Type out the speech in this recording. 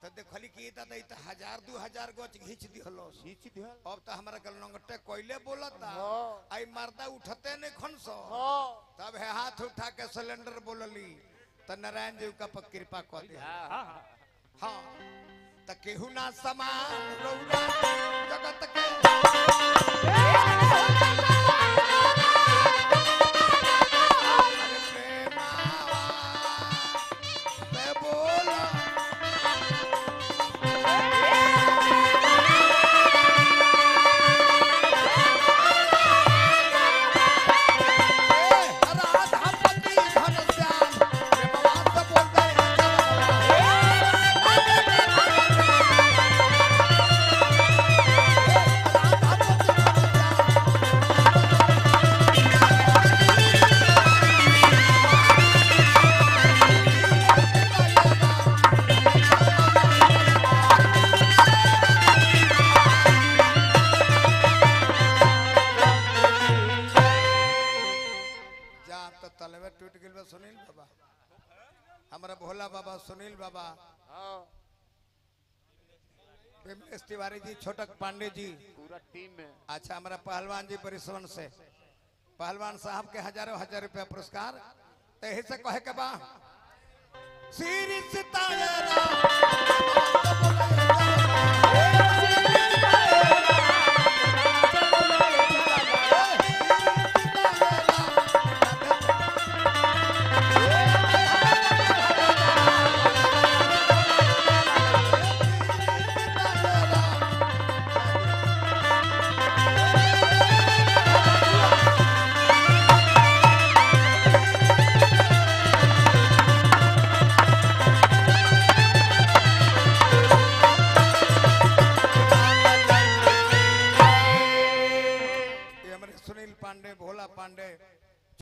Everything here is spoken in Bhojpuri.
तो देखली कि त दै त हजार दू हजार गच घींच दिहलो खींच दिहल अब तो हमारा कल नंगटे कोइले बोलता हाँ। आई मर्दा उठते नहीं खनसो हाँ तब है हाथ उठा के सिलेंडर बोलली त नारायण जी का पर कृपा कर दे हाँ हाँ त केहू ना समान रौरा जगत के अरे प्रेमावा से बोला राधापति घनश्याम प्रेमवा से बोलते जा तो तलवे टूट गेल बा सुनील बाबा हमारा भोला बाबा सुनील बाबा हाँ विमलेश तिवारी जी छोटक पांडे जी पूरा टीम में अच्छा हमारा पहलवान जी परिश्रम से पहलवान साहब के हजारों हजार रुपया पुरस्कार तो यही से कहे के बा श्री सीताराम ये हमारे सुनील पांडे भोला पांडे